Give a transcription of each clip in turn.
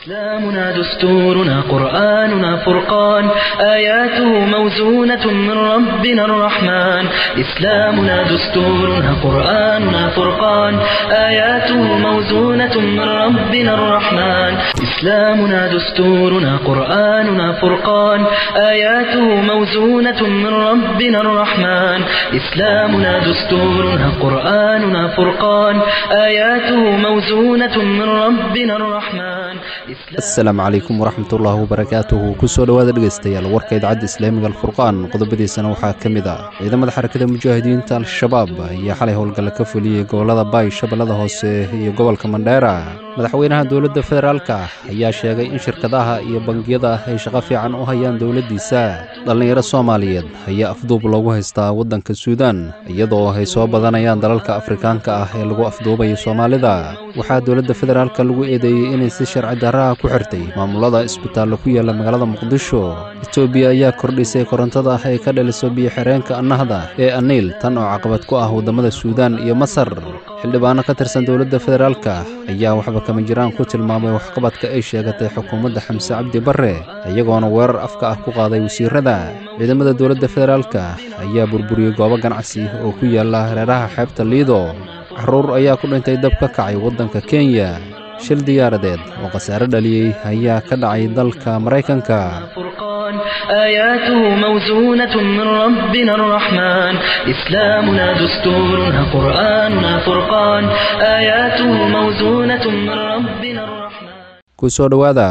إسلامنا دستورنا قرآننا فرقان آياته موزونة من ربنا الرحمن إسلامنا دستورنا قرآننا فرقان آياته موزونة من ربنا الرحمن إسلامنا دستورنا قرآننا فرقان آياته موزونة من ربنا الرحمن إسلامنا دستورنا قرآننا فرقان آياته موزونة من ربنا الرحمن asalaamu calaykum waraxmatullaahi wabarakaatuhu kusoo dhowaada dhegaystayaal warka idaacadda islaamiga alfurqaan qodobadiisana waxaa ka mid ah ciidamada xarakada mujaahidiinta al-shabaab ayaa xalay howlgalla ka fuliyey gobollada baay shabeellada hoose iyo gobolka mandheera madaxweynaha dowladda federaalka ayaa sheegay in shirkadaha iyo bangiyada ay shaqo fiican u hayaan dowladdiisa dhallinyaro soomaaliyeed ayaa afduub loogu haystaa waddanka suudaan iyadoo ay soo badanayaan dalalka afrikaanka ah ee lagu afduubayo soomaalida waxaa dowladda federaalka lagu eedeeyey inay si sharci darraha ku xirtay maamulada isbitaallo ku yaalla magaalada muqdisho etoobiya ayaa kordhisay korontada ah ee ka dhaliso biyo-xireenka annahda ee aniil tan oo caqabad ku ah waddamada suudaan iyo masar xildhibaano ka tirsan dowladda federaalka ayaa waxba kama jiraan ku tilmaamay waxqabadka ay sheegatay xukuumadda xamse cabdi barre iyagoona weerar afka ah ku qaaday wasiirada ciidamada dowladda federaalka ayaa burburiyey goobo ganacsi oo ku yaalla hareeraha xeebta liido carruur ayaa ku dhintay dab ka kacay waddanka kenya shil diyaaradeed oo khasaare dhaliyey ayaa ka dhacay dalka maraykanka فرقان آياته موزونة من ربنا الرحمن إسلامنا دستورنا قرآننا فرقان آياته موزونة من ربنا الرحمن kusoo dhowaada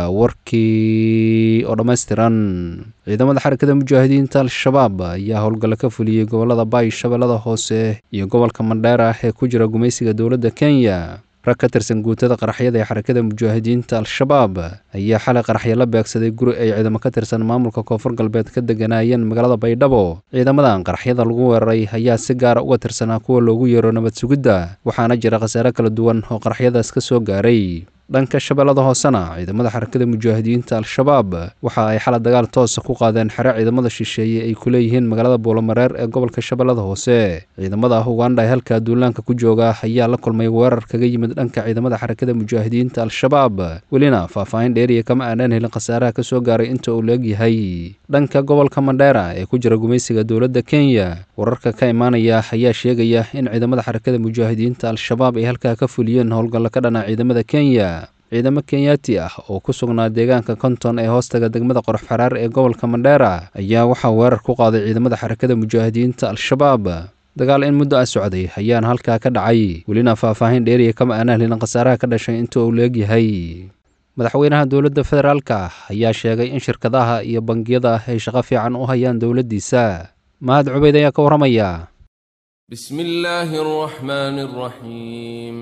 warkii oo dhammaystiran ciidamada xarakada mujaahidiinta al-shabaab ayaa howlgalla ka fuliyey gobollada baay shabeellada hoose iyo gobolka mandheera ee ku jira gumaysiga dowladda kenya rag ka tirsan guutada qaraxyada ee xarakada mujaahidiinta al-shabaab ayaa xalay qaraxyo la beegsaday guri ay ciidamo ka tirsan maamulka koonfur galbeed ka deganaayeen magaalada baydhabo ciidamadan qaraxyada lagu weeraray ayaa si gaara uga tirsanaa kuwa loogu yeero nabad sugidda waxaana jira khasaare kala duwan oo qaraxyadaas ka soo gaaray dhanka shabeellada hoosena ciidamada xarakada mujaahidiinta al-shabaab waxa ay xala dagaal toosa ku qaadeen xere ciidamada shisheeye ay ku leeyihiin magaalada buulamareer ee gobolka shabeellada hoose ciidamada ugandha ee halkaa duulaanka ku jooga ayaa la kulmay weerar kaga yimid dhanka ciidamada xarakada mujaahidiinta al-shabaab welina faahfaahin dheeriya kama aanaan helin khasaaraha ka soo gaaray inta uu leegyahay dhanka gobolka mandheera ee ku jira gumaysiga dowladda kenya wararka ka imaanaya ayaa sheegaya in ciidamada xarakada mujaahidiinta al-shabaab ay halkaa ka fuliyeen howlgalla ka dhana ciidamada kenya ciidamo kenyaati ah oo ku sugnaa deegaanka konton ee hoostaga degmada qorx xaraar ee gobolka mandheera ayaa waxaa weerar ku qaaday ciidamada xarakada mujaahidiinta al-shabaab dagaal in muddo ah socday ayaana halkaa ka dhacay welina faahfaahin dheeriya kama aanaan helin khasaaraha ka dhashay inta uu leegyahay madaxweynaha dowladda federaalka ayaa sheegay in shirkadaha iyo bangiyada ay shaqo fiican u hayaan dowladdiisa mahad cubeyd ayaa ka warramaya بسم الله الرحمن الرحيم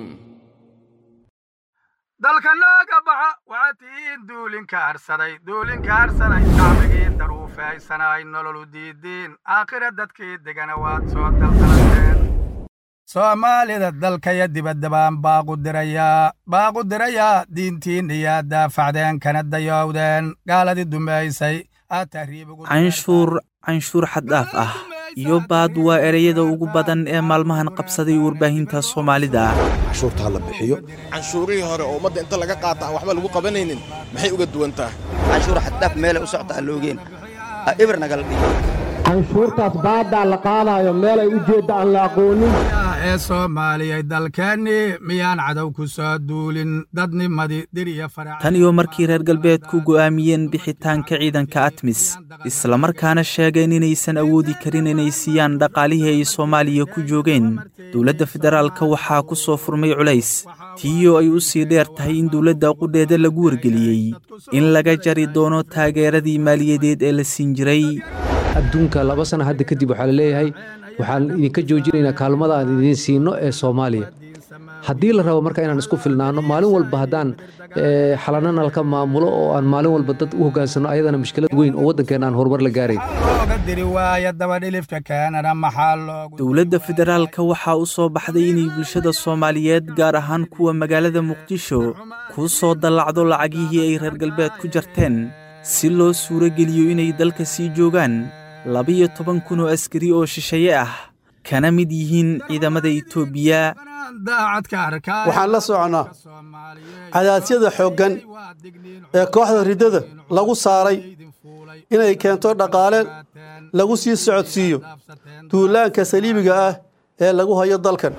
dalka nooga baxa waxaad tihiin duulinka harsaday duulinka harsaday shacbigii daruufaysanay nololu diidiin aakhira dadkii degana waad soo daldalateen soomaalida dalkaya dibadda baan baaqu dirayaa baaqu dirayaa diintiinniyaa daafacdeen kana dayowdeen gaaladii dumaysay aad tahriibugu canshuur canshuur xad dhaaf ah iyo baad waa ereyada ugu badan ee maalmahan qabsaday warbaahinta soomaalida cashuurta ha la bixiyo canshuurihii hore oo ummadda inta laga qaata aan waxba lagu qabanaynin maxay uga duwan tahay canshuur xaddhaaf meelay u socta aan loogeen ibir nagala dhigo canshuurtaas baaddaa la qaadaayo meelay u jeedda aan la aqoonin ee soomaaliyay dalkeennii miyaan cadow ku soo duulin dadnimadii dir iyo farac tan iyo markii reer galbeedku go'aamiyeen bixitaanka ciidanka atmis islamarkaana sheegeen inaysan awoodi karin inay siiyaan dhaqaalihii ay soomaaliya ku joogeen dowladda federaalka waxaa ku soo furmay culays tiiyoo ay u sii dheer tahay in dowladda qudheeda lagu wargeliyey in laga jari doono taageeradii maaliyadeed ee la siin jiray adduunka laba sana hadda kadib waxaa la leeyahay waxaan idinka joojinaynaa kaalmada aan idiin siino ee soomaaliya haddii la rabo marka inaan isku filnaano maalin walba haddaan xalana nalka maamulo oo aan maalin walba dad u hoggaansanno ayadana mushkilad weyn oo waddankeena aan horumar la gaarayn looga diri waaya dabadhilifka keenana maxaa loogu dowladda federaalka waxaa u soo baxday inay bulshada soomaaliyeed gaar ahaan kuwa magaalada muqdisho kuu soo dallacdo lacagihii ay reer galbeed ku jarteen si loo suuro geliyo inay dalka sii joogaan labiyo toban kun oo askari oo shisheeye ah kana mid yihiin ciidamada etoobiya waxaan la soconnaa cadaasyada xooggan ee kooxda riddada lagu saaray inay keento dhaqaale lagu sii socodsiiyo duulaanka saliibiga ah ee lagu hayo dalkan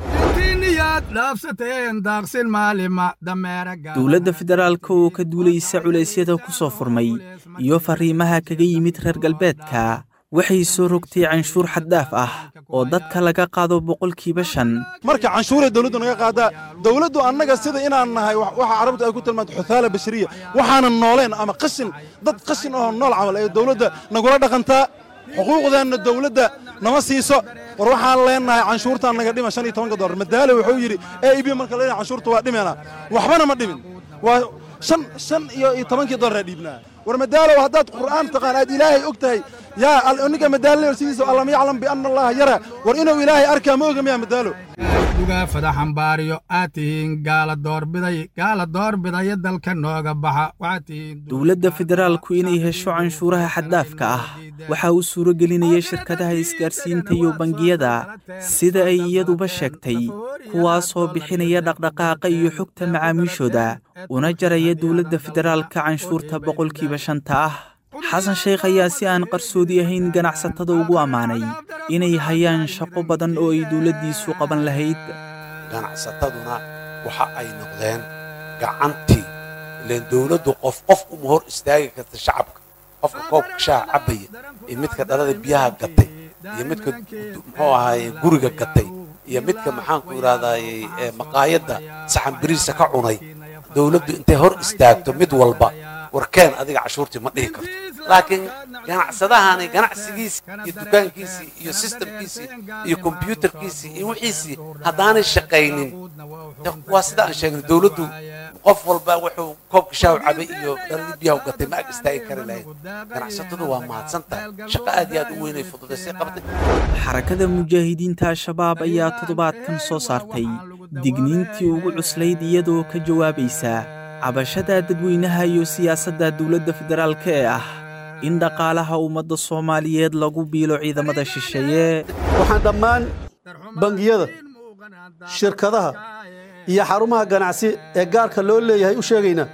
dowladda federaalka oo ka duulaysa culaysyada ku soo furmay iyo farriimaha kaga yimid reer galbeedka waxay soo rogtay canshuur xaddaaf ah oo dadka laga qaado boqolkiiba shan marka canshuuray dawladdu naga qaadaa dawladdu annaga sida inaan nahay waxa carabtu ay ku tilmaanto xuthaala bashariya waxaanan nooleen ama qashin dad qashin oo nool camal ee dawladda nagula dhaqantaa xuquuqdeenna dawladda nama siiso war waxaan leennahay canshuurtaan naga dhima shan iyo tobanka dollar madaale wuxuu yidhi e ib marka leenahay canshuurta waa dhimeena waxbana ma dhimin waa shan shan iyo iyo tobankii dollar dhiibnaa war madaalow haddaad qur'aan taqaan aad ilaahay og tahay yaa ninka madaalo sidiisa allam yaclam bianna allaha yara war inuu ilaahay arkaa ma oga miyaa madaalo dugaa fadaxambaariyo aad tihiin gaala doorbiday gaala doorbidaya dalka nooga baxa waxaad tihiin dowladda federaalku inay hesho canshuuraha xaddaafka ah waxaa uu suuro gelinaya shirkadaha isgaarsiinta iyo bangiyada sida ay iyaduba sheegtay kuwaasoo bixinaya dhaqdhaqaaqa iyo xogta macaamiishooda una jaraya dowladda federaalka canshuurta boqolkiiba shanta ah xasan sheekh ayaa si aan qarsoodi ahayn ganacsatada ugu ammaanay inay hayaan shaqo badan oo ay dowladdiisu qaban lahayd ganacsataduna waxa ay noqdeen gacantii ileen dowladdu qof qof uma hor istaagi karta shacabka qofka koobka shaaha cabbaya iyo midka dhalada biyaha gatay iyo midka muxuu ahaaye guriga gatay iyo midka maxaanku idhahdaaye maqaayadda saxan biriisa ka cunay dowladdu intay hor istaagto mid walba warkeen adiga cashuurtii ma dhihi karto laakiin ganacsadahani ganacsigiisii iyo dukaankiisii iyo sistamkiisii iyo kombyuutarkiisii iyo wixiisii haddaanay shaqaynin waa sida aan sheegnay dowladdu qof walba wuxuu koobka shaaw cabay iyo dhaladii biyaha u gatay ma ag istaagi kari lahayd ganacsatadu waa mahadsan tahay shaqo aad iyo aad u weynay fududaysay qabtay xarakada mujaahidiinta al-shabaab ayaa toddobaadkan soo saartay digniintii ugu cuslayd iyadoo ka jawaabaysa cabashada dadweynaha iyo siyaasadda dowladda federaalka ee ah in dhaqaalaha ummadda soomaaliyeed lagu biilo ciidamada shisheeye waxaan dhammaan bangiyada shirkadaha iyo xarumaha ganacsi ee gaarka loo leeyahay u sheegaynaa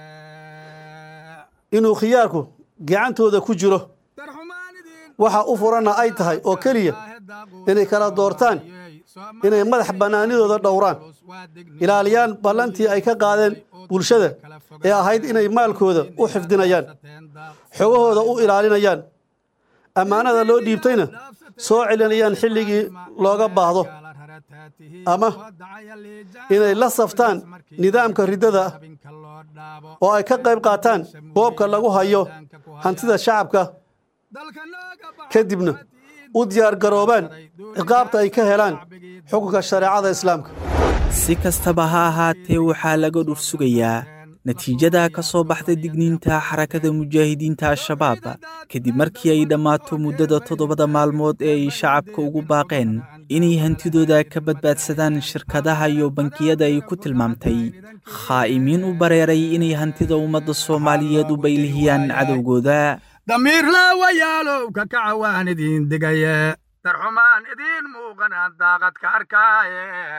inuu khiyaarku gacantooda ku jiro waxa u furanna ay tahay oo keliya inay kala doortaan inay madax bannaanidooda dhowraan ilaaliyaan ballantii ay ka qaadeen bulshada ee ahayd inay maalkooda u xifdinayaan xogahooda u ilaalinayaan ammaanada loo dhiibtayna soo celinayaan xilligii looga baahdo ama inay la saftaan nidaamka riddada ah oo ay ka qayb qaataan boobka lagu hayo hantida shacabka kadibna u diyaargaroobaan ciqaabta ay ka helaan xukunka shareecada islaamka si kastaba ha ahaatee waxaa laga dhur sugayaa natiijada ka soo baxda digniinta xarakada mujaahidiinta al-shabaab kadib markii ay dhammaato muddada toddobada maalmood ee ay shacabka ugu baaqeen inay hantidooda ka badbaadsadaan shirkadaha iyo bankiyada ay ku tilmaamtay khaa'imiin u bareeray inay hantida ummadda soomaaliyeed u baylihiyaan cadowgooda damiir laawayaalow ka kaca waan idiin digaye darxumaan idiin muuqanaan daaqad ka arkaaye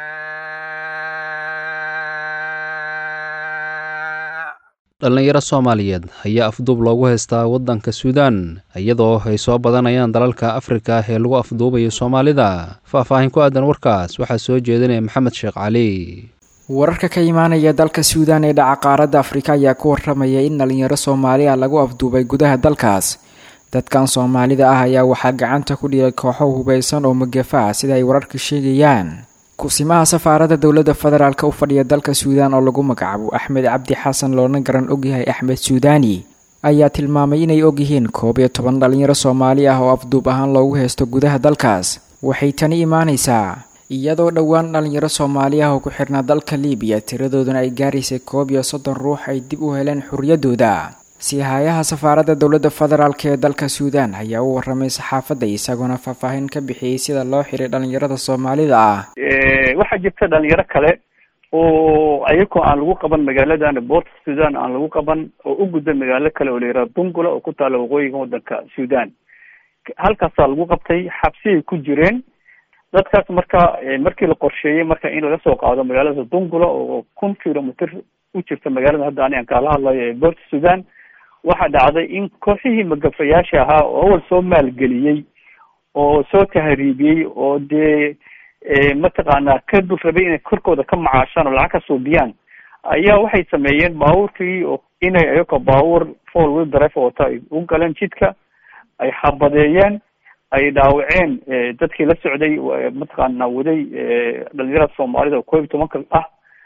dhallinyaro soomaaliyeed ayaa afduub loogu haystaa waddanka suudaan iyadoo ay soo badanayaan dalalka afrika ee lagu afduubayo soomaalida faahfaahin ku aadan warkaas waxaa soo jeedinaya maxamed sheekh cali wararka ka imaanaya dalka suudaan ee dhaca qaaradda afrika ayaa ku waramaya in dhalinyaro soomaali ah lagu afduubay gudaha dalkaas dadkan soomaalida ah ayaa waxaa gacanta ku dhigay kooxo hubaysan oo magafa ah sida ay wararka sheegayaan kusimaha safaaradda dowladda federaalk u fadhiya dalka suudaan oo lagu magacaabo axmed cabdi xasan loona garan ogyahay axmed suudaani ayaa tilmaamay inay ogyihiin koob iyo toban dhalinyaro soomaali ah oo afduub ahaan loogu haysto gudaha dalkaas waxay tani imaanaysaa iyadoo dhowaan dhalinyaro soomaali ah oo ku xidhnaa dalka liibiya tiradooduna ay gaaraysay koob iyo soddon ruux ay dib u heleen xorriyaddooda siihayaha safaaradda dowladda federaalk ee dalka suudaan ayaa u waramay saxaafadda isagoona faahfaahin ka bixiyey sida loo xiray dhalinyarada soomaalida ah waxaa jirta dhalinyaro kale oo ayagoo aan lagu qaban magaaladan boort sudan aan lagu qaban oo u gudba magaalo kale oo la yihahdo bungula oo ku taalla waqooyiga waddanka sudan halkaasaa lagu qabtay xabsiyay ku jireen dadkaas marka markii la qorsheeyey marka in laga soo qaado magaalada dungula oo kun kilomitr u jirta magaalada hadda ani aan kaala hadlayo ee boorta sudan waxaa dhacday in kooxihii magafayaasha ahaa oo awal soo maalgeliyey oo soo tahriibiyey oo dee mataqaanaa ka dul rabay inay korkooda ka macaashaan oo lacag ka suubiyaan ayaa waxay sameeyeen baabuurkii oo inay ayagoo baabuur four wheel drive wata ay u galeen jidka ay xabadeeyeen ay dhaawaceen dadkii la socday mataqaana waday dhalinyarada soomaalida oo koob iyo tobanka ah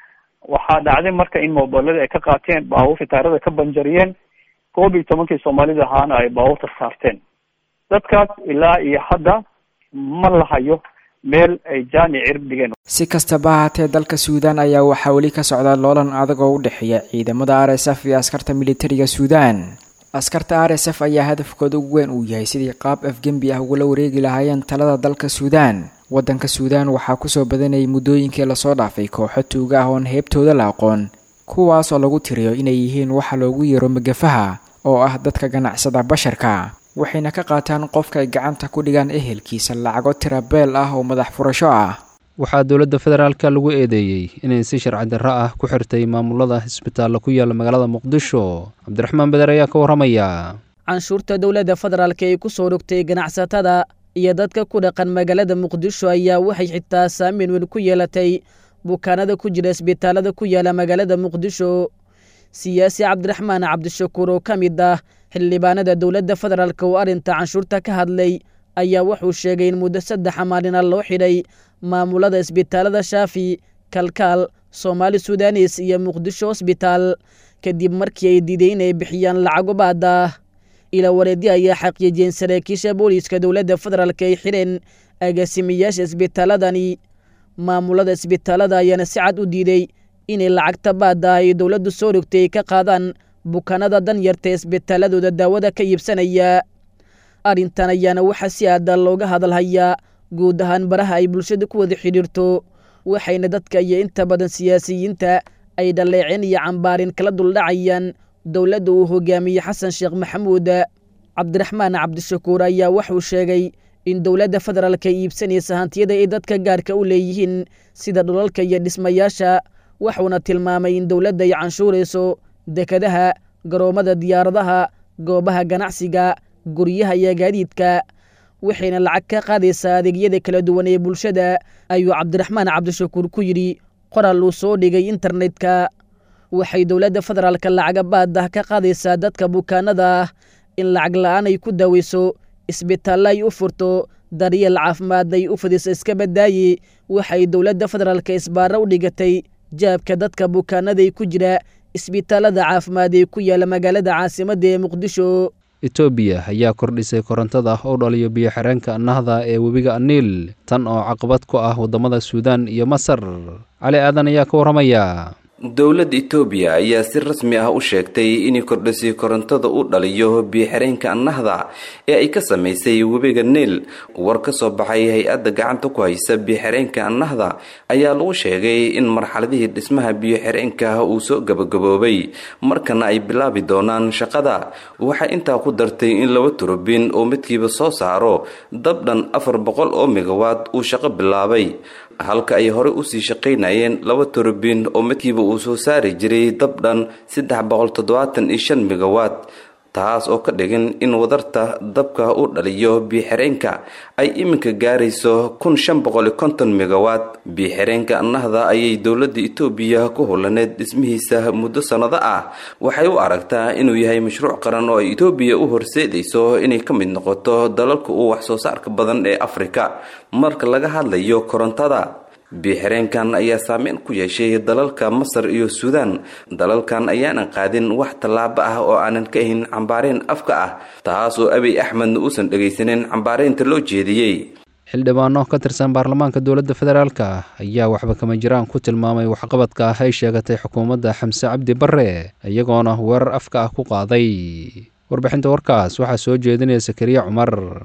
waxaa dhacday marka in mobiladii ay ka qaateen baabuurta taarada ka banjariyeen koob iyo tobankii soomaalida ahaana ay baabuurta saarteen dadkaas ilaa iyo hadda ma lahayo meel ay jaani cirib dhigeen si kastaba ahaatee dalka suudaan ayaa waxaa weli ka socda loolan adag oo u dhexeeya ciidamada r s f iyo askarta militariga suudaan askarta r s f ayaa hadafkooda ugu weyn uu yahay sidii qaab afgembi ah ugula wareegi lahaayeen talada dalka suudaan waddanka suudaan waxaa kusoo badanayay muddooyinkii lasoo dhaafay kooxo tuuga ah oon heebtooda la aqoon kuwaas oo lagu tiriyo inay yihiin waxa loogu yeero magafaha oo ah dadka ganacsada basharka waxayna ka qaataan qofka ay gacanta ku dhigaan ehelkiisa lacago tirabeel ah oo madax furasho ah waxaa dowladda federaalka lagu eedeeyey inay si sharci darro ah ku xirtay maamulada isbitaalla ku yaalla magaalada muqdisho cabdiraxmaan beder ayaa ka warramaya canshuurta dowladda federaalka ee ku soo rogtay ganacsatada iyo dadka ku dhaqan magaalada muqdisho ayaa waxay xitaa saameyn weyn ku yeelatay bukaanada ku jira isbitaalada ku yaala magaalada muqdisho siyaasi cabdiraxmaan cabdishakuur oo ka mid ah xildhibaanada dowladda federaalk oo arrinta canshuurta ka hadlay ayaa wuxuu sheegay in muddo saddexa maalina loo xidhay maamulada isbitaalada shaafi kalkaal soomaali sudanes iyo muqdisho hosbitaal kadib markii ay diiday inay bixiyaan lacago baada ila wareedyo ayaa xaqiijiyeen saraakiisha booliiska dowladda federaalk ay xidheen agaasimayaasha isbitaaladani maamulada isbitaalada ayaana si cad u diiday inay lacagta baada ay dowladdu soo rogtay ay ka qaadaan bukaanada danyarta isbitaaladooda daawada ka iibsanaya arrintan ayaana waxaa si aada looga hadalhayaa guud ahaan baraha ay bulshada ku wada xidhiirto waxayna dadka iyo inta badan siyaasiyiinta ay dhaleeceen iyo cambaarin kala duldhacayaan dowladda uu hogaamiyey xasan sheekh maxamuud cabdiraxmaan cabdishakuur ayaa wuxuu sheegay in dowladda federaalk ay iibsanaysa hantiyada ay dadka gaarka u leeyihiin sida dhulalka iyo dhismayaasha wuxuuna tilmaamay in dowladda ay canshuurayso dekadaha garoommada diyaaradaha goobaha ganacsiga guryaha iyo gaadiidka waxayna lacag ka qaadaysaa adeegyada kala duwan ee bulshada ayuu cabdiraxmaan cabdishakuur ku yidhi qoral uu soo dhigay internetka waxay dowladda federaalka lacaga baadah ka qaadaysaa dadka bukaanada ah in lacag la'aan ay ku daaweyso isbitaallo ay u furto daryeel caafimaad ay u fidiso iska badaaye waxay dowladda federaalka isbaaro u dhigatay jaabka dadka bukaanada ay ku jira isbitaalada caafimaad ee ku yaala magaalada caasimadda ee muqdisho etoobiya ayaa kordhisay korontada oo dhaliyo biyo xireenka nahda ee webiga aniil tan oo caqabad ku ah waddamada suudaan iyo masar cali aadan ayaa ka warramaya dowladda itoobiya ayaa si rasmi ah u sheegtay inay kordhisay korontada u dhaliyo biyo-xireenka nahda ee ay ka samaysay webiga niil war ka soo baxay hay-adda gacanta ku haysa biyo-xireenka nahda ayaa lagu sheegay in marxaladihii dhismaha biyo-xireenka uu soo gabagaboobay markana ay bilaabi doonaan shaqada waxay intaa ku dartay in laba turubin oo midkiiba soo saaro dab dhan afar boqol oo megawaad uu shaqo bilaabay halka ay horey usii shaqaynayeen laba turubin oo midkiiba uu soo saari jiray dab dhan saddex boqol toddobaatan iyo shan megawaad taas oo ka dhigan in wadarta dabka u dhaliyo biyo-xireenka ay iminka gaarayso kun shan boqol iyo konton megawaad biyo-xireenka nahda ayay dowladda itoobiya ku hulaneed dhismihiisa muddo sannado ah waxay u aragtaa inuu yahay mashruuc qaran oo ay itoobiya u horseedayso inay ka mid noqoto dalalka uu wax soo saarka badan ee afrika marka laga hadlayo korontada biyo-xireenkan ayaa saameyn ku yeeshay dalalka masar iyo suudaan dalalkan ayaanan qaadin wax tallaabo ah oo aanan ka ahayn cambaareen afka ah taas oo abiy axmedna uusan dhegaysanin cambaareynta loo jeediyey xildhibaano ka tirsan baarlamaanka dowladda federaalka ayaa waxba kama jiraan ku tilmaamay waxqabadka ah ay sheegatay xukuumadda xamse cabdi barre iyagoona weerar afka ah ku qaaday warbixinta warkaas waxaa soo jeedinaya sakariya cumar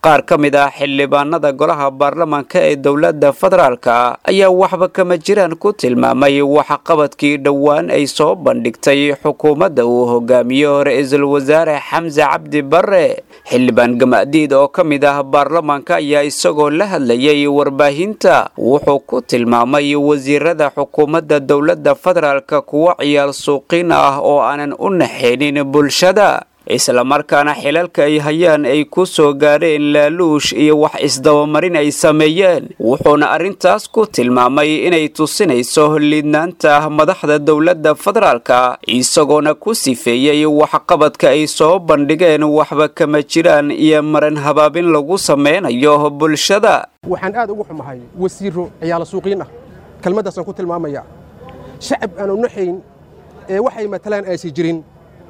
qaar ka mid ah xildhibaanada golaha baarlamaanka ee dowladda federaalka ayaa waxba kama jiraan ku tilmaamay waxqabadkii dhowaan ay soo bandhigtay xukuumadda uu hogaamiyo ra-iisul wasaare xamse cabdi barre xildhibaan gamadiid oo ka mid ah baarlamaanka ayaa isagoo la hadlayay warbaahinta wuxuu ku tilmaamay wasiirada xukuumadda dowladda federaalka kuwo ciyaal suuqin ah oo aanan u naxaynin bulshada islamarkaana xilalka ay hayaan ay ku soo gaadheen laaluush iyo wax isdabamarin ay sameeyeen wuxuuna arrintaas ku tilmaamay inay tusinayso liidnaanta madaxda dowladda federaalka isagoona ku sifeeyey waxqabadka ay soo bandhigeen waxba kama jiraan iyo maran habaabin lagu sameynayo bulshada waxaan aad ugu xumahay wasiiro ciyaalo suuqiin ah kelmaddaasaan ku tilmaamaya shacab aan u naxayn ee waxay matalaan aysi jirin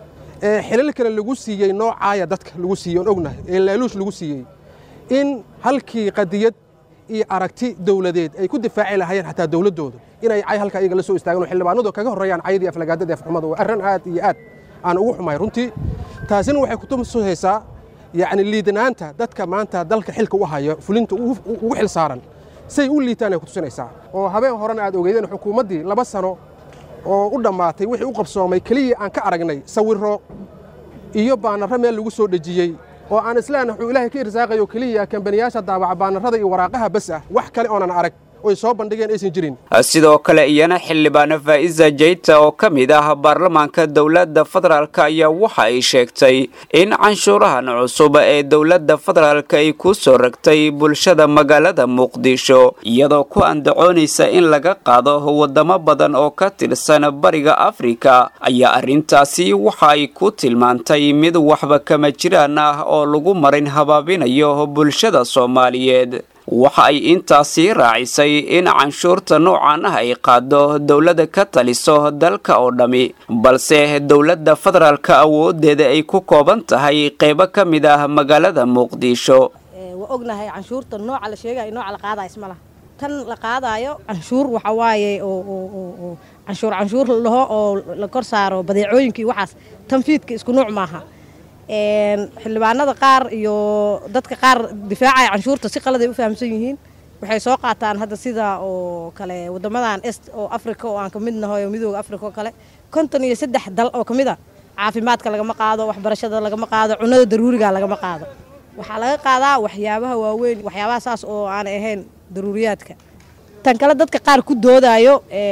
ee xilalkana lagu siiyey noocaaya dadka lagu siiyey oon ognahay ee laaluush lagu siiyey in halkii qadiyad iyo aragti dowladeed ay ku difaaci lahaayeen xataa dowladdooda inay cay halka iyaga la soo istaagaan oo xildhibaanadu kaga horreeyaan cayadii aflagaadada afxumada waa arrin aad iyo aad aan ugu xumahay runtii taasina waxay kutusaysaa yacni liidanaanta dadka maanta dalka xilka u haya fulinta ugu xil saaran say u liitaan ay kutusinaysaa oo habeen horena aad ogeydeen xukuumaddii laba sano oo u dhammaatay wixii u qabsoomay keliya aan ka aragnay sawirro iyo baanarro meel lagu soo dhejiyey oo aan islaan wuxuu ilaahay ka irsaaqayo keliya kambaniyaasha daabaca baanarrada iyo waraaqaha bas ah wax kale oonan arag oy soo bandhigeen aysan jirin sidoo kale iyana xildhibaano faa'iza jayta oo ka mid ah baarlamaanka dowladda federaalk ayaa waxa ay sheegtay in canshuurahan cusub ee dowladda federaalk ay ku soo ragtay bulshada magaalada muqdisho iyadoo ku andacoonaysa in laga qaado wadamo badan oo ka tirsan bariga afrika ayaa arrintaasi waxa ay ku tilmaantay mid waxba kama jiraan ah oo lagu marin habaabinayo bulshada soomaaliyeed waxa ay intaasii raacisay in canshuurta noocan ah ay qaado dowladda ka taliso dalka oo dhammi balse dowladda federaalka awoodeeda ay ku kooban tahay qaybo ka mid ah magaalada muqdisho waa ognahay canshuurta nooca la sheegayo nooca la qaadayo isma laha tan la qaadaayo canshuur waxa waaye oo canshuur canshuur laho oo la kor saaro badeecooyinkii waxaas tanfiidka isku nuuc maaha xildhibaanada qaar iyo dadka qaar difaacaya canshuurta si qaladay u fahamsan yihiin waxay soo qaataan hadda sida oo kale wadamadan est oo africa oo aan ka mid nahay oo midooda africa oo kale konton iyo saddex dal oo ka mid a caafimaadka lagama qaado waxbarashada lagama qaado cunada daruuriga lagama qaado waxaa laga qaadaa waxyaabaha waaweyn waxyaabaha saas oo aanay ahayn daruuriyaadka tan kale dadka qaar ku doodayo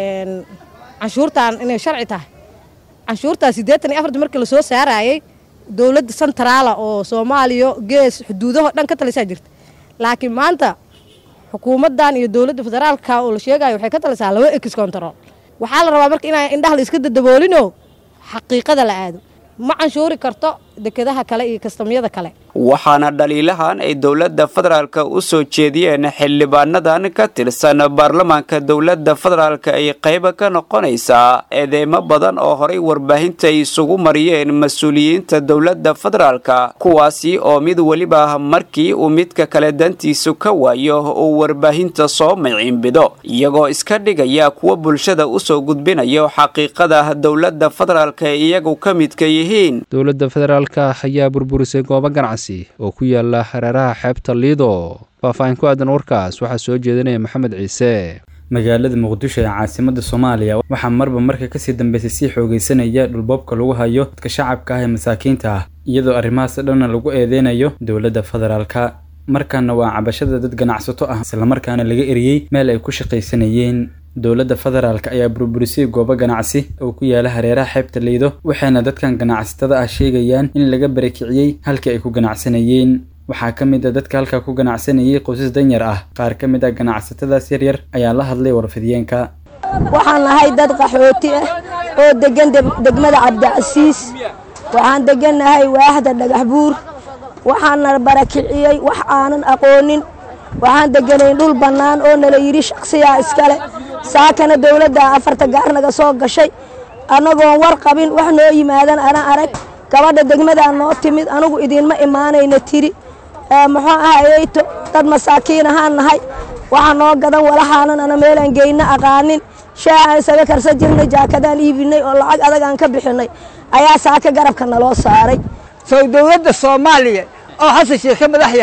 canshuurtan inay sharci tahay canshuurtaa siddeetan iyo afarta markii lasoo saarayay dowladda centraala oo soomaaliya gees xuduudaho dhan ka talisaa jirta laakiin maanta xukuumaddan iyo dowladda federaalka oo la sheegayo waxay ka talisaa laba ekis control waxaa la rabaa marka inaa indhaha la iska dadaboolinoo xaqiiqada la aado ma canshuuri karto dekedaha kale iyo kastamyada kale waxaana dhaliilahan ay dowladda federaalka u soo jeediyeen xildhibaanadan ka tirsan baarlamaanka dowladda federaalka ay qayba ka noqonaysaa eedeymo badan oo horay warbaahinta ay isugu mariyeen mas-uuliyiinta dowladda federaalka kuwaasi oo mid weliba markii uu midka kale dantiisu ka waayo uu warbaahinta soo miciinbido iyagoo iska dhigaya kuwa bulshada usoo gudbinayo xaqiiqada dowladda federaalka ay iyagu ka midka yihiin dowladda federaalka ayaa burburisay goobo ganacsi oo ku yaala hareeraha xeebta liido faahfaahin ku aadan warkaas waxaa soo jeedinaya maxamed ciise magaalada muqdisho ee caasimada soomaaliya waxaa marba marka kasii dambeysay sii xoogeysanaya dhulboobka lagu hayo dadka shacabka ah ee masaakiinta ah iyadoo arrimahaas dhanna lagu eedeynayo dowladda federaalka markaana waa cabashada dad ganacsato ah islamarkaana laga eriyey meel ay ku shaqaysanayeen dowladda federaalk ayaa burburisay goobo ganacsi oo ku yaala hareeraha xeebta liido waxayna dadkan ganacsatada ah sheegayaan in laga barakiciyey halkii ay ku ganacsanayeen waxaa ka mid a dadka halkaa ku ganacsanayay qoysas danyar ah qaar ka mid a ganacsatadaas yaryar ayaa la hadlay warfidiyeenka waxaan nahay dad qaxooti ah oo degan degmada cabdicasiis waxaan degannahay waaxda dhagax buur waxaana barakiciyey wax aanan aqoonin waxaan deganayn dhul bannaan oo nala yidhi shaksiyaa iskale saakana dowladda afarta gaar naga soo gashay annagoon war qabin wax noo yimaadan ana arag gabadha degmadaa noo timid anugu idiinma imaanayna tiri muxuu ahayeyto dad masaakiin ahaan nahay waxa noo gadan walahaanan ana meelaan geyna aqaanin shaahaan isaga karsan jirnay jaakadaan iibinay oo lacag adag aan ka bixinay ayaa saaka garabka naloo saaray sow dowladda soomaaliya oo xasan sheekh ka madax yahay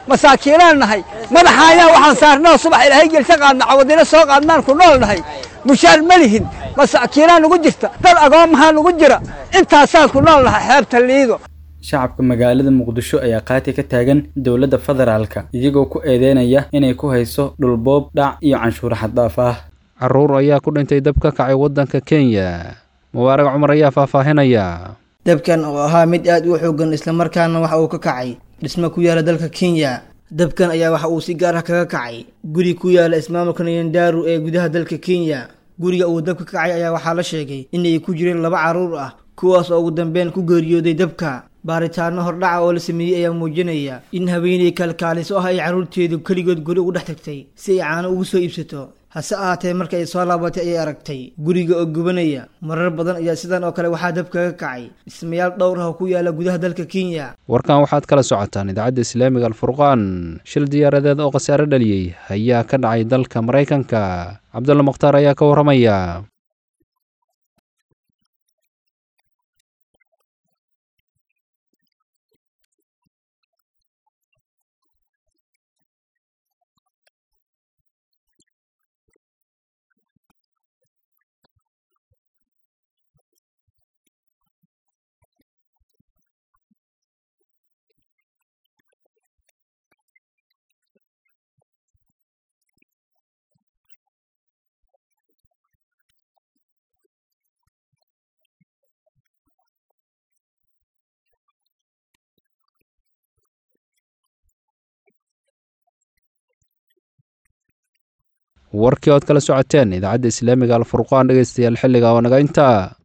masaakiinaan nahay madaxaayaan waxaan saarnoo subax ilaahay gelsa qaadna cawadina soo qaadnaan ku nool nahay mushaar ma lihin masaakiinaa nugu jirta dad agoomahaa nugu jira intaasaan ku nool nahay xeebta liido shacabka magaalada muqdisho ayaa qaati ka taagan dowladda federaalka iyagoo ku eedeynaya inay ku hayso dhulboob dhac iyo canshuuro xaddaaf ah carruur ayaa ku dhintay dab ka kacay waddanka kenya mubaarag cumar ayaa faahfaahinaya dabkan oo ahaa mid aad u xoogan islamarkaana waxa uu ka kacay dhismo ku yaala dalka kenya dabkan ayaa waxa uu si gaar ah kaga kacay guri ku yaala ismaamulka nyandaru ee gudaha dalka kenya guriga uu dabka kacay ayaa waxaa la sheegay inay ku jireen laba carruur ah kuwaas oo ugu dambeyn ku geeriyooday dabka baaritaano hordhaca oo la sameeyey ayaa muujinaya in haweeney kalkaaliso ah ay carruurteedu keligood guri ugu dhex tagtay si ay caano ugu soo iibsato hase ahaatee marka ay soo laabatay ayay aragtay guriga oo gubanaya marar badan ayaa sidan oo kale waxaa dab kaga kacay dhismayaal dhowr ah oo ku yaala gudaha dalka kenya warkan waxaad kala socotaan idaacadda islaamiga alfurqaan shil diyaaradeed oo khasaare dhaliyey ayaa ka dhacay dalka maraykanka cabdulla mukhtaar ayaa ka warramaya warkii ood kala socoteen idaacadda islaamiga alfurqaan dhegeystayaal xilliga oo naga intaa